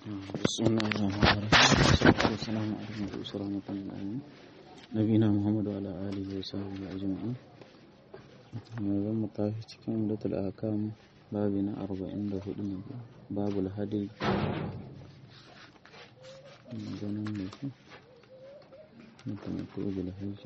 بسم الله الرحمن الرحيم والصلاة والسلام على المبعوث رحمة للعالمين نبينا محمد وعلى آله وصحبه أجمعين zan mu tashi cikin umdatul akam babi na arba'in da hudu ne babu hadi ganin da shi mutum ko bil hajji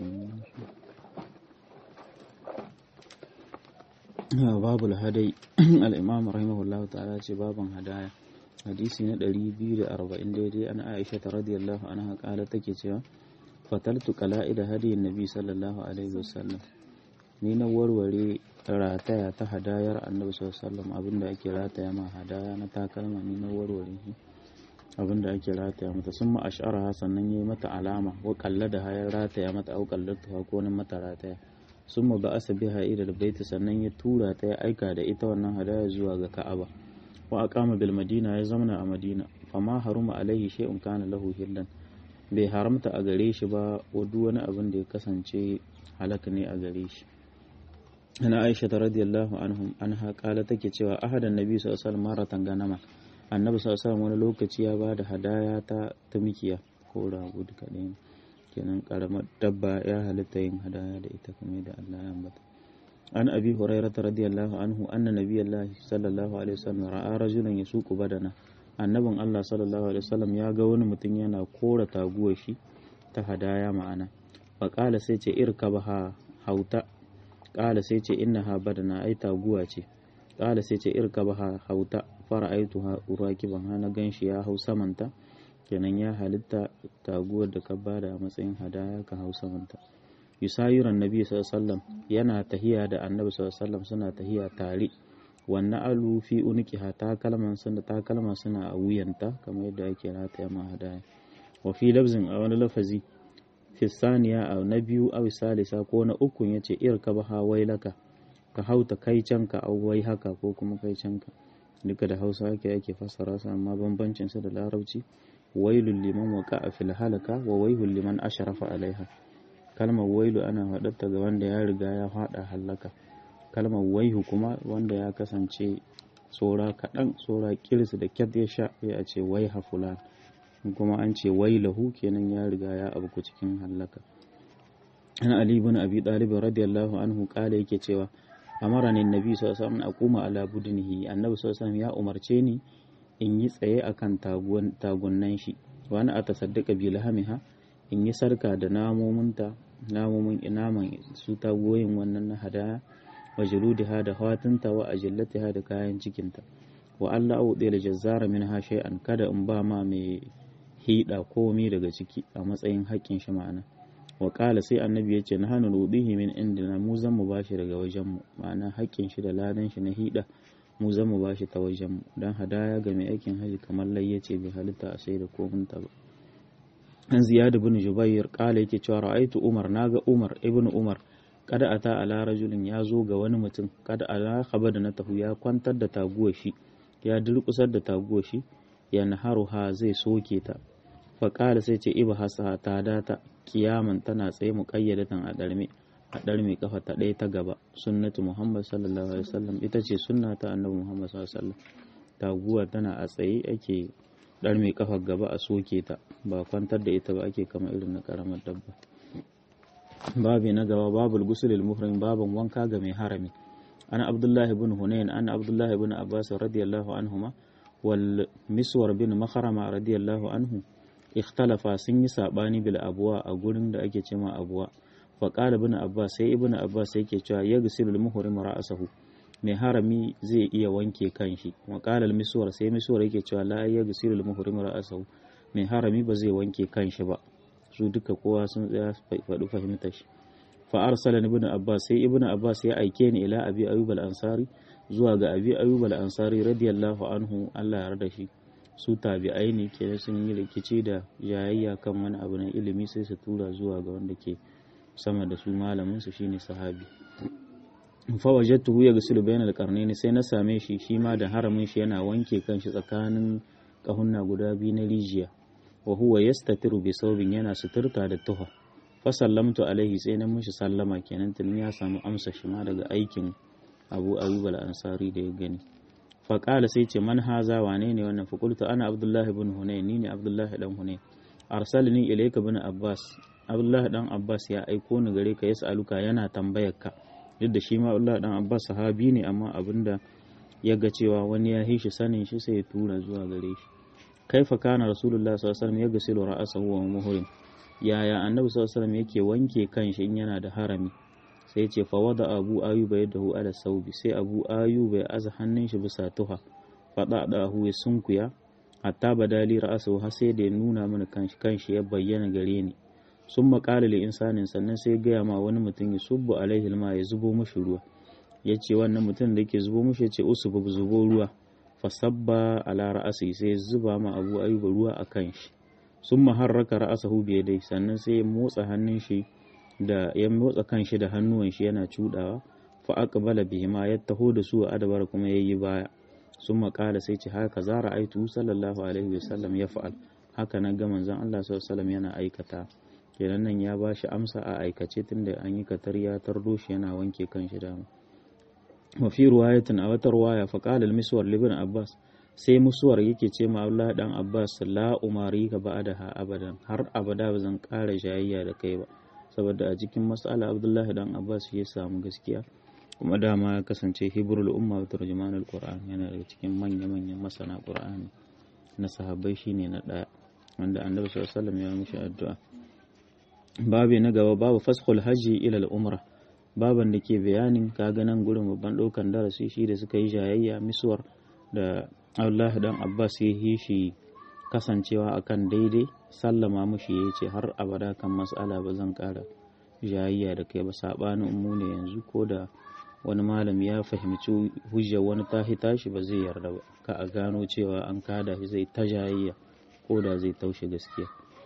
ne babu hadai al-imam rahimahullah ta'ala ce baban hadaya hadisi na 240 daidai an aisha ta radiyallahu anha kala take cewa fataltu qala'ida hadiyin nabi sallallahu alaihi wasallam ni na warware rataya ta hadayar annabi sallallahu alaihi wasallam abinda ake rataya ma hadaya na takalma ni na warware shi abinda ake rataya mata sun ma ashara sannan yayi mata alama wa kalla da hayar rataya mata au kallatu ko nan mata rataya sun ma ba'asa biha ila baiti sannan ya tura ta ya aika da ita wannan hadaya zuwa ga ka'aba wa aqama bil madina ya zamana a madina fama haruma alaihi shay'un kana lahu hillan bai haramta a gare shi ba wa duk wani abin da ya kasance halaka ne a gare shi ana aisha ta radiyallahu anhum anha kala take cewa ahadan nabi sallallahu alaihi wasallam maratan ganama annabi sallallahu alaihi wasallam wani lokaci ya bada hadaya ta tumikiya ko rago duka ɗaya kenan karamar dabba ya halitta yin hadaya da ita kamar da Allah ya ambata an abi hurairah radiyallahu anhu anna nabiyallahi sallallahu alaihi wasallam ra'a rajulan yasuqu badana annabin Allah sallallahu alaihi wasallam ya ga wani mutum yana kora taguwar shi ta hadaya ma'ana fa qala sai ce irkabaha hauta qala sai ce innaha badana ai taguwa ce qala sai ce irkabaha hauta fara'aituha urakiban hana ganshi ya hau samanta kenan ya halitta taguwar da ka bada a matsayin hadaya ka hau samanta yusayiran nabi sallallahu yana tahiya da annabi sallallahu suna tahiya tare wannan alu fi unikiha takalman suna takalman suna a wuyanta kamar yadda ake rataya ma hadaya wa fi labzin a wani lafazi fi saniya a na biyu aw salisa ko na uku yace irka baha wailaka ka hauta kai canka au wai haka ko kuma kai canka duka da hausa ake ake fassara su amma bambancin su da larabci wailul liman waqa'a fil halaka wa wailul liman ashrafa alaiha kalmar wailu ana faɗarta ga wanda ya riga ya faɗa halaka kalmar waihu kuma wanda ya kasance tsora kaɗan tsora kirsi da kyat ya sha ya a ce waiha fulan kuma an ce wailahu kenan ya riga ya abu cikin halaka an ali ibn abi talib radiyallahu anhu kala yake cewa amarani nabi sallallahu alaihi wasallam aquma ala budnihi annabi sallallahu alaihi wasallam ya umarce ni in yi tsaye akan tagunnan shi wani a tasaddaka bi lahamiha in yi sarka da namominta namomin naman su tagoyin wannan na hadaya wa juludiha da hawatinta wa ajillatiha da kayan cikinta wa Allah auɗe da jazzara min ha shay'an kada in ba ma mai hida komi daga ciki a matsayin haƙƙin shi ma'ana wa ƙala sai annabi ya ce na hannu rubihi min indina mu zan mu bashi daga wajen mu ma'ana haƙƙin shi da ladan shi na hida mu zan mu bashi ta wajen mu dan hadaya ga mai aikin haji kamar lai ce bai halitta a sai da kominta ba an ziyad ibn jubair kala yake cewa ra'aitu umar naga umar ibn umar kada ata ala rajulin ya zo ga wani mutum kada ala da na tahu ya kwantar da taguwar shi ya durkusar da taguwar shi ya naharuha zai soke ta fa kala sai ce iba hasa ta data kiyaman tana tsaye muqayyadatan a darme a darme kafa ta ɗaya ta gaba sunnatu muhammad sallallahu alaihi wasallam ita ce sunna ta annabi muhammad sallallahu alaihi wasallam taguwa tana a tsaye ake dar mai kafar gaba a soke ta ba kwantar da ita ba ake kama irin na karamar dabba babi na gaba babul gusulil muhrim babin wanka ga mai harami ana abdullahi bin hunayn ana abdullahi bin abbas radiyallahu anhuma wal miswar bin makharama radiyallahu anhu ikhtalafa sun yi sabani bil abuwa a gurin da ake cema abuwa fa qala ibn abbas sai ibn abbas yake cewa yaghsilul muhrim ra'sahu mai harami zai iya wanke kanshi wa qala al-miswar sai miswar yake cewa la yaghsilu al-muhrim ra'sahu mai harami ba zai wanke kanshi ba su duka kowa sun tsaya faɗi fahimtar shi fa arsala ibn abbas sai ibn abbas ya aike ni ila abi ayyub al-ansari zuwa ga abi ayyub al-ansari radiyallahu anhu Allah ya yarda shi su tabi'ai ne kenan sun yi rikici da yayayya kan wani abu na ilimi sai su tura zuwa ga wanda ke sama da su malamin su shine sahabi fawajattuhu ya gasilu bayan alƙarni sai na same shi shi ma da haramin shi yana wanke kanshi tsakanin ƙahunna guda biyu na rijiya wa huwa yastatiru bi saubin yana suturta da tuha fa sallamtu alaihi sai na mishi sallama kenan tun ya samu amsa shi ma daga aikin Abu Ayyub al-Ansari da ya gani faƙala sai ce man haza wane ne wannan faƙultu ana abdullahi bin hunayn ni ne abdullahi dan hunayn arsalni ilayka bin abbas abdullahi dan abbas ya aiko ni gare ka yas'aluka yana tambayar ka duk da shi ma abdullahi dan abbas sahabi ne amma abinda ya ga cewa wani ya hishi sanin shi sai ya tura zuwa gare shi kaifa kana rasulullah sallallahu alaihi wasallam ya gasilu ra'asahu wa muhrim yaya annabi sallallahu alaihi wasallam yake wanke kanshi in yana da harami sai ya ce fa wada abu ayyuba yadahu ala saubi sai abu ayyuba ya aza hannun shi bisa tuha fada da hu ya sunkuya hatta badali ra'asahu har sai da ya nuna mana kanshi kanshi ya bayyana gare ni sun maƙala li insanin sannan sai ya gaya ma wani mutum ya subbu alaihi ma ya zubo mashi ruwa ya ce wannan mutum da yake zubo mashi ya ce usubu zubo ruwa fasabba ala ra'asi sai zuba ma abu ayyuba ruwa a kan shi sun maharraka ra'asahu biye dai sannan sai ya motsa hannun shi da ya motsa kan shi da hannuwan shi yana cudawa fa aqbala bihima ya taho da su a adabar kuma yayi baya sun maƙala sai ce haka za ra'aitu sallallahu alaihi wasallam ya fa'al haka na ga manzon Allah sallallahu alaihi wasallam yana aikata kenan nan ya ba shi amsa a aikace tunda an yi katar ya tardo shi yana wanke kan shi dama wa fi ruwayatin a wata ruwaya fa qala al-miswar libn abbas sai musuwar yake ce ma Allah dan abbas la umari ka ba'daha abadan har abada ba zan ƙara jayayya da kai ba saboda a cikin mas'ala abdullahi dan abbas ya samu gaskiya kuma dama ya kasance hibrul umma wa turjumanul qur'an yana daga cikin manya-manyan masana qur'ani na sahabbai shine na daya wanda annabi sallallahu alaihi wasallam ya mishi addu'a babi na gaba babu faskhul hajji ila al-umra baban da ke bayanin kaga nan gurin babban ɗaukan darasi shi da suka yi jayayya misuwar da Allah dan Abbas ya yi shi kasancewa akan daidai sallama mushi ya ce har abada kan mas'ala ba zan ƙara jayayya da kai ba saɓanin mu ne yanzu ko da wani malami ya fahimci hujjar wani tahi tashi ba zai yarda ba ka a gano cewa an kada shi zai ta jayayya ko da zai taushe gaskiya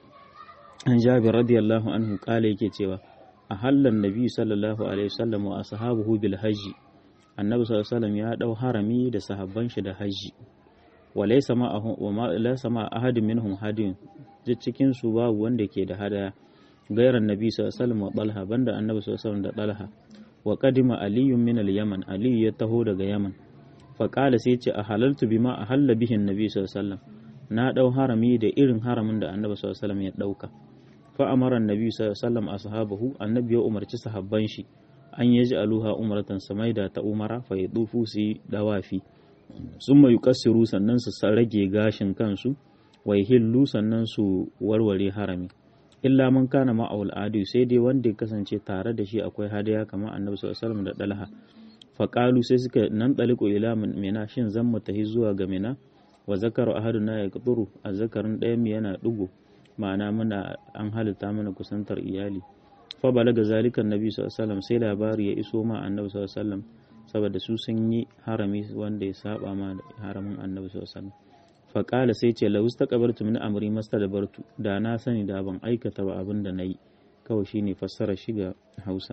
an jabir radiyallahu anhu kala yake cewa a hallan nabi sallallahu alaihi wasallam wa ashabuhu bil hajji annabi sallallahu alaihi wasallam ya dau harami da sahabban shi da hajji wa laysa ma'ahum wa ma laysa ma ahadin minhum hadin duk cikin su babu wanda ke da hadaya gairan nabi sallallahu alaihi wasallam wa talha banda annabi sallallahu alaihi wasallam da talha wa qadima aliyun min al-yaman aliyu ya taho daga yaman fa qala sai ce a halaltu bima ahalla bihi annabi sallallahu alaihi wasallam na dau harami da irin haramin da annabi sallallahu alaihi wasallam ya dauka fa amara annabi sallallahu alaihi wasallam ashabahu annabi ya umarci sahabban shi an yaji aluha umratan samaida ta umara fa yadufu su dawafi summa yukassiru sannan su rage gashin kansu wa hillu sannan su warware harami illa man kana ma awul adu sai dai wanda ya kasance tare da shi akwai hadaya kamar annabi sallallahu alaihi wasallam da dalha fa qalu sai suka nan daliku ila mina shin zan mu tahi zuwa ga mina wa zakaru ahaduna ya quturu azzakarin ɗayan yana dugo ma'ana muna an halitta mana kusantar iyali fa balaga zalikan nabi sallallahu alaihi wasallam sai labari ya iso ma annabi sallallahu alaihi wasallam saboda su sun yi harami wanda ya saba ma haramin annabi sallallahu alaihi wasallam fa qala sai ce la ustaqbaltu min amri mastadbartu da na sani da ban aikata ba abin da nayi kawai shine fassara shi ga Hausa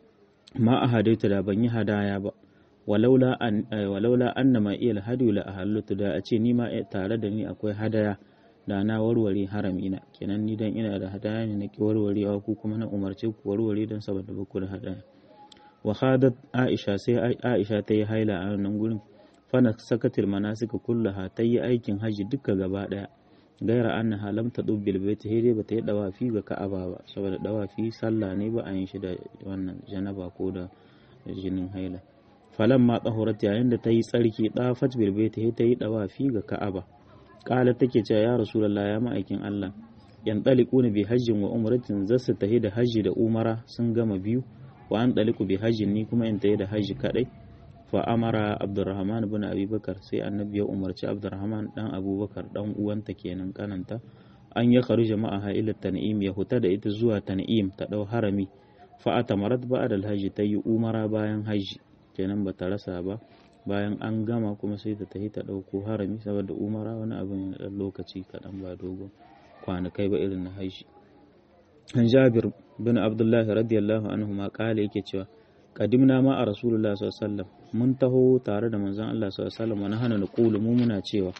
ma ahadaita da ban yi hadaya ba walaula an walaula annama iyal hadu la ahallatu da a ce ni ma tare da ni akwai hadaya da na warware haramina kenan ni dan ina da hadaya ne na ki warwarewa ku kuma na umarce ku warware dan saboda ba ku da hadaya wa hadat aisha sai aisha ta yi haila a nan gurin fana sakatil manasika kullaha ta yi aikin haji duka gaba daya gaira annaha lam tadub bil baiti dai bata yi dawafi ga ka'aba ba saboda dawafi sallah ne ba a yin shi da wannan janaba ko da jinin haila falan ma tsahurat yayin da ta yi tsarki dafat bil baiti ta yi dawafi ga ka'aba kala take cewa ya rasulullah ya ma'aikin Allah yan ɗaliku bi hajjin wa umratin zasu tahi da hajji da umara sun gama biyu wa an ɗaliku bi hajjin ni kuma in tahi da hajji kaɗai fa amara abdurrahman bin abubakar sai annabi ya umarci abdurrahman dan abubakar dan uwanta kenan kananta an ya kharu jama'a ila tan'im ya huta da ita zuwa tan'im ta dau harami fa atamarat ba'da alhajji ta yi umara bayan hajji kenan bata rasa ba bayan an gama kuma sai ta tafi ta ɗauko harami saboda umara wani abu ne ɗan lokaci kaɗan ba dogon kwanakai ba irin na haishi an jabir bin abdullahi radiyallahu anhu ma kala yake cewa kadimna ma a rasulullah sallallahu mun taho tare da manzon Allah sallallahu alaihi wasallam wani hana naqulu mu muna cewa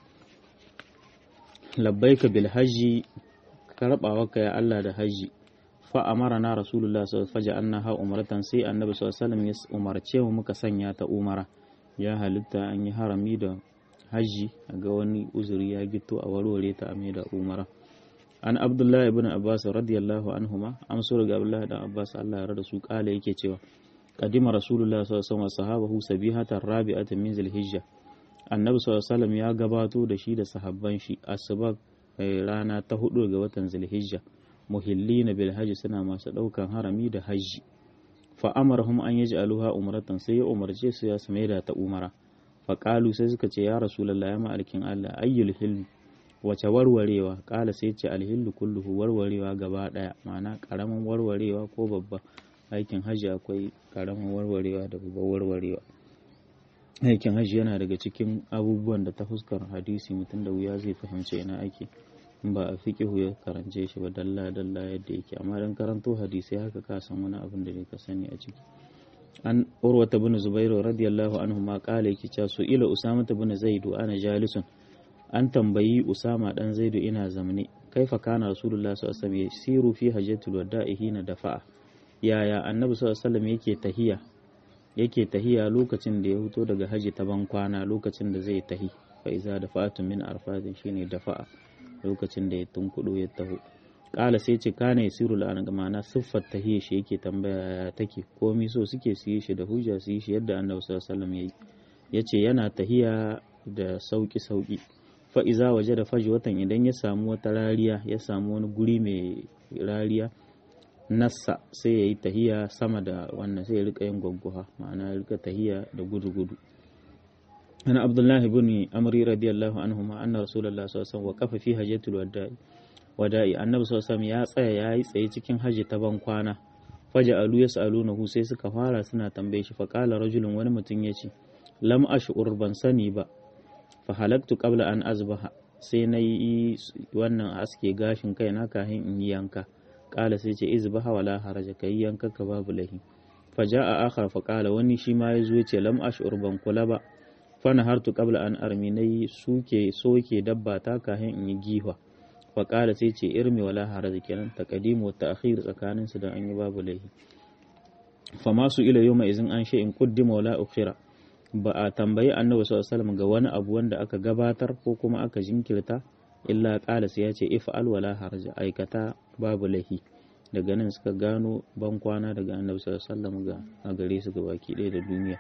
labbaika bil hajji karbawa ya Allah da hajji fa amarana rasulullah sallallahu alaihi wasallam ha umratan sai annabi sallallahu alaihi wasallam ya umarce mu muka sanya ta umara ya halitta an yi harami da hajji ga wani uzuri ya gito a warware ta a da umara an abdullahi ibn abbas radiyallahu anhuma amso daga abdullahi dan abbas Allah ya rada su kala yake cewa qadima rasulullah sallallahu alaihi wasallam sahabahu sabihatan rabi'atan min zulhijja annabi sallallahu alaihi wasallam ya gabato da shi da sahabban shi asuba rana ta hudu ga watan zulhijja muhillina bil hajji suna masu daukan harami da hajji fa amarahum an yaj'aluha umratan sai ya umarce su ya su maida ta umara fa qalu sai suka ce ya rasulullahi ya ma'alkin Allah ayyul hilm wace warwarewa kala sai ce alhillu kulluhu warwarewa gaba daya ma'ana karamin warwarewa ko babba aikin hajji akwai karamin warwarewa da babban warwarewa aikin hajji yana daga cikin abubuwan da ta fuskar hadisi mutum da wuya zai fahimci ina ake ba a fiqihu ya karance shi ba dalla dalla yadda yake amma dan karanto hadisi haka ka san wani abin da ka sani a ciki an urwata bin zubairu radiyallahu anhu ma kala yake cewa su ila usama bin zaidu ana jalisun an tambayi usama dan zaidu ina zamne kaifa kana rasulullah sallallahu alaihi wasallam siru fi hajjatul wada'i hina dafa'a yaya annabi sallallahu alaihi wasallam yake tahiya yake tahiya lokacin da ya fito daga haji ta ban kwana lokacin da zai tahi fa iza dafa'atun min arfadin shine dafa'a lokacin da ya tunkudo ya taho kala sai ce kana yasiru la'an ga ma'ana siffar tahiyya shi yake tambaya ya take komai so suke su yi shi da hujja su yi shi yadda annabi sallallahu alaihi wasallam yayi yace yana tahiya da sauki sauki fa iza waje da faji watan idan ya samu wata rariya ya samu wani guri mai rariya nassa sai ya yi tahiya sama da wannan sai ya rika yin gwagguha ma'ana ya rika tahiya da gudu-gudu ana abdullahi ibn amri radiyallahu anhu ma anna rasulullah sallallahu alaihi wasallam waqafa fi hajjatul wada'i wada'i annabi sallallahu alaihi ya tsaya yayi tsaye cikin haji ta ban kwana faja alu yasalunahu sai suka fara suna tambaye shi fa qala rajulun wani mutum yace lam ash'ur ban sani ba fa halaktu qabla an azbaha sai na yi wannan aske gashin kai na kahin in yi yanka kala sai ce izbaha wala haraja kai yanka ka babu lahi fa jaa akhar fa kala wani shi ma yazo yace lam ash'ur ban kula ba fa nahartu qabla an armi nayi suke soke dabba ta kahin in yi giwa fa kala sai ce irmi wala haraja kenan taqdimu wa ta'khir tsakanin su da an yi babu lahi fa masu ila yawma izin an in quddima wala ukhira ba a tambayi annabi sallallahu ga wani abu wanda aka gabatar ko kuma aka jinkirta illa qala sai ya ce if'al wala harja aikata babu lahi daga nan suka gano ban kwana daga annabi sallallahu ga a gare su ga baki ɗaya da duniya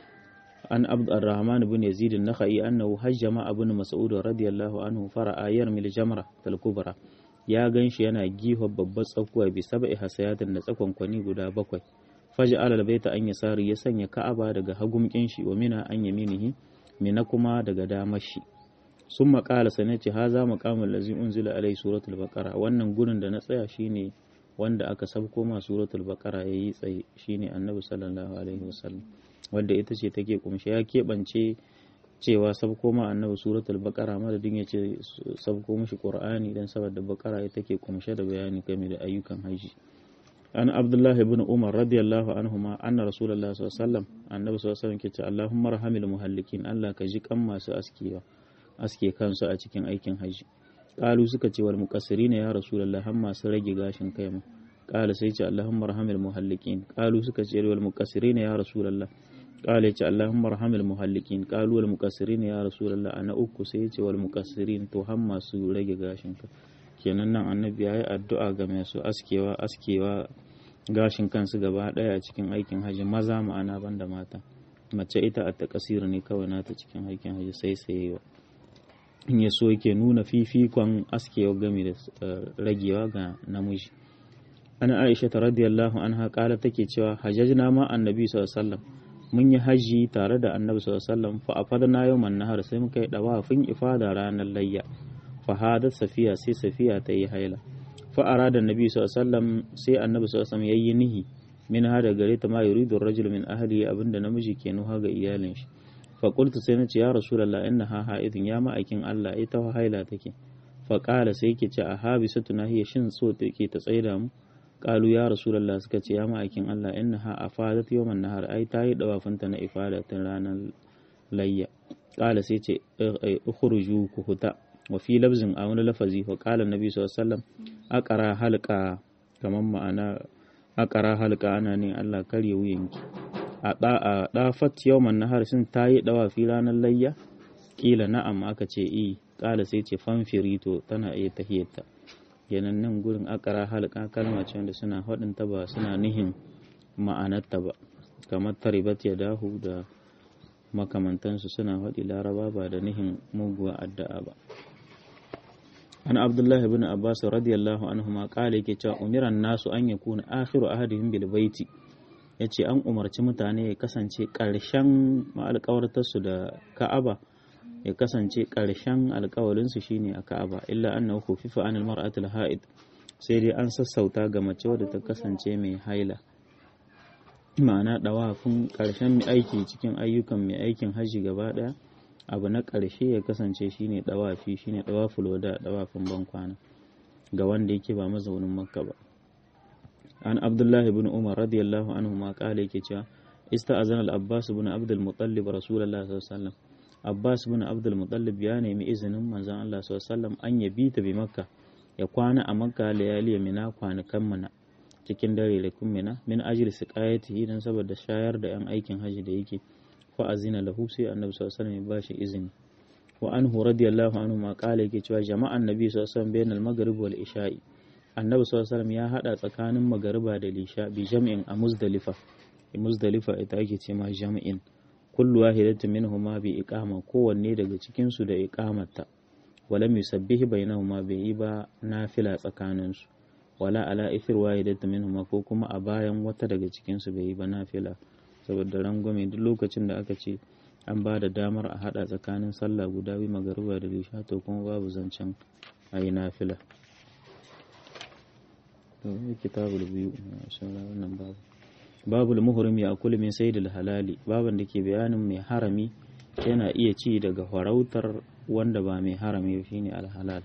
an abd arrahman ibn yazid an-nakhai annahu hajjama ibn mas'ud radiyallahu anhu fara'a yarmil jamra tal kubra ya ganshi yana giho babbar tsakuwa bi sab'i hasayatin da tsakon kwani guda bakwai faja alal baita an yasari ya sanya ka'aba daga hagumkin shi wa mina an yaminihi mina kuma daga damar shi sun maƙala sane ce haza maqamul lazi unzila alai suratul baqara wannan gurin da na tsaya shine wanda aka sabko ma suratul baqara yayi tsaye shine annabi sallallahu alaihi wasallam wanda ita ce take kumshe ya keɓance cewa sabko ma annabi suratul baqara madadin ya ce sabko mishi qur'ani dan saboda baqara ita take kumshe da bayani game da ayyukan haji an abdullahi ibn umar radiyallahu anhuma anna rasulullah sallallahu alaihi wasallam annabi sallallahu alaihi wasallam ke ce allahumma rahamil muhallikin allah ka ji kan masu askewa aske kansu a cikin aikin haji qalu suka ce wal muqassirin ya rasulullah har masu rage gashin kai ma qala sai ce allahumma rahamil muhallikin qalu suka ce wal muqassirin ya rasulullah qala ce allahumma rahamil muhallikin qalu wal muqassirin ya rasulullah ana uku sai ce wal muqassirin to har masu rage gashin kai kenan nan annabi ya yi addu'a ga masu askewa askewa gashin kansu gaba ɗaya a cikin aikin hajji maza ma'ana banda mata mace ita a takasir ne kawai nata cikin aikin hajji sai sayewa in ya so yake nuna fifikon askewa game da ragewa ga namiji ana aisha ta radiyallahu anha kala take cewa hajjajna ma annabi sallallahu alaihi wasallam mun yi haji tare da annabi sallallahu alaihi wasallam fa afadna yawman nahar sai muka yi dawafin ifada ranar layya fahadat safiya sai safiya ta yi haila fa arada annabi sallallahu alaihi wasallam sai annabi sallallahu alaihi wasallam yayi nihi min hada gare ta ma yuridu rajul min ahli abinda namiji ke nuha ga iyalin shi fa qultu sai nace ya rasulullah innaha haidun ya ma'aikin Allah ita haila take fa qala sai yake ce a habisatuna hiya shin so take ta tsaida mu qalu ya rasulullah suka ce ya ma'aikin Allah innaha afadat yawman nahar ai ta yi dawafinta na ifada tun ranar layya qala sai ce ukhruju ku huta wa fi labzin a wani lafazi fa qala nabi sallallahu alaihi wasallam aqara halqa kaman ma'ana aqara halqa ana ne Allah karye wuyanki a da a dafat yawman nahar sun tayi dawa fi ranar layya kila na'am aka ce i kala sai ce fanfiri to tana iya tahiyarta kenan nan gurin akara halka kalma ce wanda suna faɗin ta ba suna nihin ma'anarta ba kamar taribat ya dahu da makamantansu suna faɗi laraba ba da nihin muguwa addu'a ba an abdullah ibn abbas radiyallahu anhu ma kala yake cewa umiran nasu an yakuna akhiru ahadihim bil baiti yace an umarci mutane ya kasance ƙarshen alƙawartarsu da ka'aba ya kasance ƙarshen alƙawarinsu shine a ka'aba illa annahu khufifa anil mar'atil ha'id sai dai an sassauta ga mace wadda ta kasance mai haila ma'ana dawafin ƙarshen aiki cikin ayyukan mai aikin hajji gaba ɗaya abu na ƙarshe ya kasance shine dawafi shine dawaful wada dawafin bankwana ga wanda yake ba mazaunin makka ba an abdullahi ibn umar radiyallahu anhu ma kala yake cewa ista'azana al-abbas ibn abdul muttalib rasulullah sallallahu alaihi wasallam abbas ibn abdul muttalib ya nemi izinin manzon Allah sallallahu alaihi wasallam an yabi ta bi makka ya kwana a makka layali mina kwanakan mana cikin dare da kummina min ajli siqayatihi dan saboda shayar da yan aikin haji da yake fa azina lahu sai annabi sallallahu alaihi wasallam ya bashi izini wa anhu radiyallahu anhu ma kala yake cewa jama'an nabi sallallahu alaihi wasallam bainal maghrib wal isha'i annabi sallallahu alaihi wasallam ya hada tsakanin magariba da lisha bi jam'in a muzdalifa muzdalifa ita ake ce ma jam'in kullu wahidatin minhuma bi iqama kowanne daga cikin su da iqamarta wala yusabbihi bainahuma bai yi ba nafila tsakanin su wala ala ithir wahidatin minhuma ko kuma a bayan wata daga cikin su bai yi ba nafila saboda rangwame duk lokacin da aka ce an ba da damar a hada tsakanin sallah guda biyu magariba da lisha to kuma babu zancen a yi nafila kitabul biyu wannan babu babul muhrim ya akulu min saydil halali baban da ke bayanin mai harami yana iya ci daga farautar wanda ba mai harami shine alhalal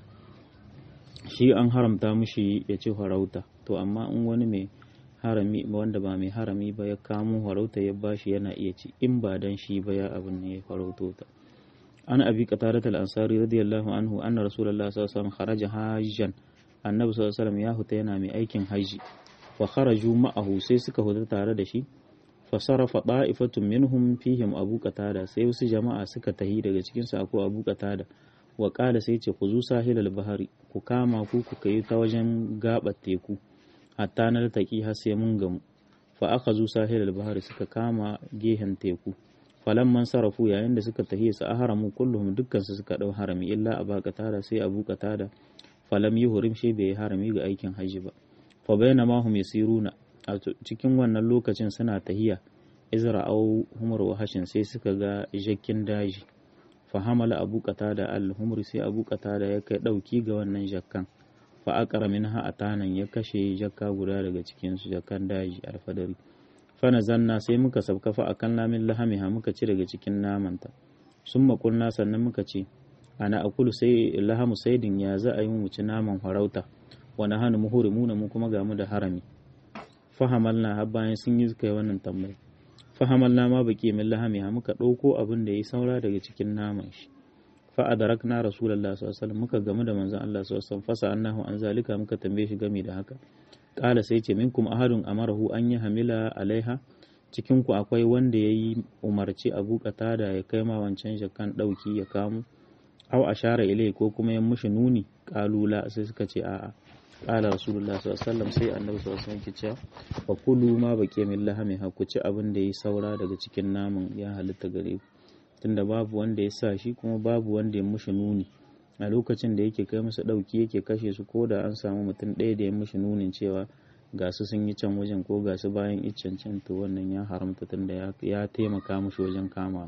shi an haramta mushi ya ci farauta to amma in wani mai harami wanda ba mai harami ba ya kamo farauta ya bashi yana iya ci in ba dan shi ba ya abin ne ya farauto ta an abi qatadat al-ansari radiyallahu anhu anna rasulullahi sallallahu alaihi wasallam kharaja hajjan annabi sallallahu alaihi wasallam ya huta yana mai aikin haji wa kharaju ma'ahu sai suka huta tare da shi fa sarafa da'ifatun minhum fihim abu qatada sai wasu jama'a suka tahi daga cikin su akwai abu qatada wa qala sai ce ku zu sahilal bahari ku kama ku ku kai ta wajen gabar teku hatta na taki har sai mun gamu fa aka zu sahilal bahari suka kama gehen teku falamman sarafu yayin da suka tahi su aharamu kulluhum dukkan su suka dau harami illa abu qatada sai abu qatada falam yi hurim shi bai yi harami ga aikin hajji ba fa bayna ma hum yasiruna a cikin wannan lokacin suna tahiya izra au humar wahashin sai suka ga jakkin daji fa hamala abu qatada al humri sai abu qatada ya kai dauki ga wannan jakkan fa aqara minha atanan ya kashe jakka guda daga cikin su jakkan daji alfadari fa nazanna sai muka sabka fa akan lamin lahamiha muka ci daga cikin namanta summa qulna sannan muka ce ana akulu sai lahamu saidin ya za a yi mu ci naman farauta wani hannu muhurimuna mu kuma gamu da harami fahamalna har bayan sun yi kai wannan tambayi fahamalna ma baki min lahami ha muka ɗauko abin da ya saura daga cikin naman shi fa adarakna rasulullahi sallallahu alaihi wasallam muka gamu da manzon Allah sallallahu alaihi wasallam fasa annahu an zalika muka tambaye shi game da haka kala sai ce minkum ahadun amarahu an yi hamila alaiha cikin ku akwai wanda yayi umarci abu da ya kai ma wancan jakan dauki ya kamo aw ashara ilai ko kuma ya mushi nuni kalula sai suka ce a'a qala rasulullah sallallahu alaihi wasallam sai annabi sallallahu alaihi wasallam ke cewa fa kulu ma baqiya min lahami ha ku ci abin da yi saura daga cikin naman ya halitta gare ku tunda babu wanda ya sa shi kuma babu wanda ya mushi nuni a lokacin da yake kai masa dauki yake kashe su ko da an samu mutum ɗaya da ya mushi nunin cewa ga su sun yi can wajen ko ga su bayan iccen can to wannan ya haramta tunda ya taimaka mushi wajen kama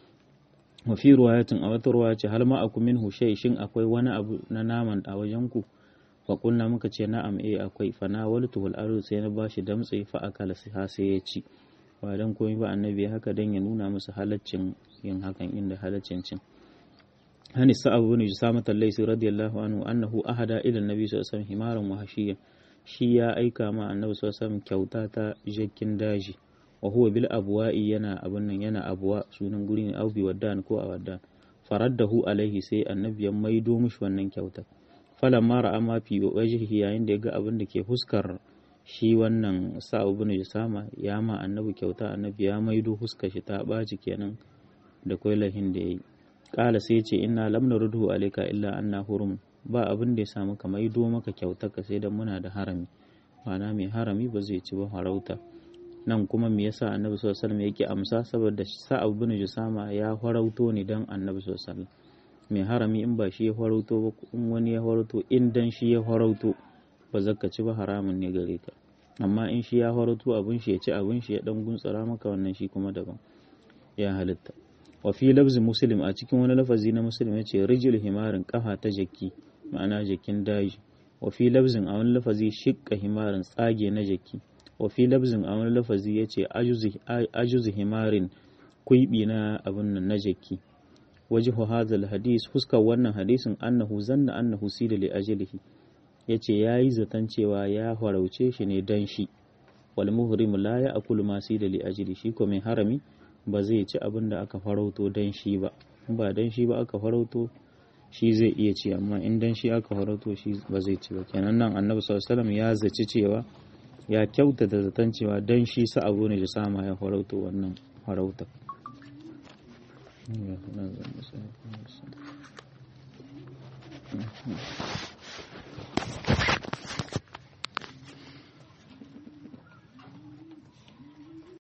wa fi ruwayatin a wata ruwaya ce hal ma aku minhu shay shin akwai wani abu na naman a wajen ku fa kunna muka ce na'am eh akwai fa na waltu wal ardu sai na bashi damtse fa akala sai sai ya ci ba dan komai ba annabi haka dan ya nuna musu halaccin yin hakan inda halaccin cin hani sa'ab ibn jusamat al-laysi radiyallahu anhu annahu ahada ila annabi sallallahu alaihi wasallam himaran wa hashiyan shi ya aika ma annabi sallallahu alaihi wasallam kyauta ta jakkin daji wa huwa bil abwa'i yana abun nan yana abwa sunan guri ne aubi waddan ko a waddan faraddahu alaihi sai annabi ya maido mishi wannan kyautar falamma ra'a ma fi wajhihi yayin da ya ga abin da ke fuskar shi wannan sa'u bin Usama ya ma annabi kyauta annabi ya maido huskar shi ta ɓaci kenan da kwailahin da yayi kala sai ce inna lam narudhu alayka illa anna hurum ba abin da ya samu ka maido maka ka sai dan muna da harami ma'ana mai harami ba zai ci ba farauta nan kuma me yasa annabi sallallahu alaihi wasallam yake amsa saboda sa'ab bin jusama ya farauto ne dan annabi sallallahu alaihi wasallam mai harami in ba shi ya farauto ba in wani ya farauto in dan shi ya farauto ba zaka ci ba haramun ne gare ka amma in shi ya farauto abin shi ya ci abin shi ya dan guntsara maka wannan shi kuma daban ya halitta wa fi lafzi muslim a cikin wani lafazi na muslim ya ce rijil himarin kafa ta jaki ma'ana jakin daji wa fi lafzin a wani lafazi shikka himarin tsage na jaki wa fi lafzin a wani lafazi ya ce ajuzi himarin kuibi na abin nan na jaki wajihu hadhal hadis fuskar wannan hadisin annahu zanna annahu sida li ajlihi yace yayi zaton cewa ya farauce shi ne dan shi wal muhrim la ya'kulu ma sida li ajli shi ko mai harami ba zai ci abin da aka farauto dan shi ba in ba dan shi ba aka farauto shi zai iya ci amma in dan shi aka farauto shi ba zai ci ba kenan nan annabi sallallahu alaihi wasallam ya zaci cewa ya kyautata zaton cewa dan shi sa abu ne da sama ya farauto wannan farauta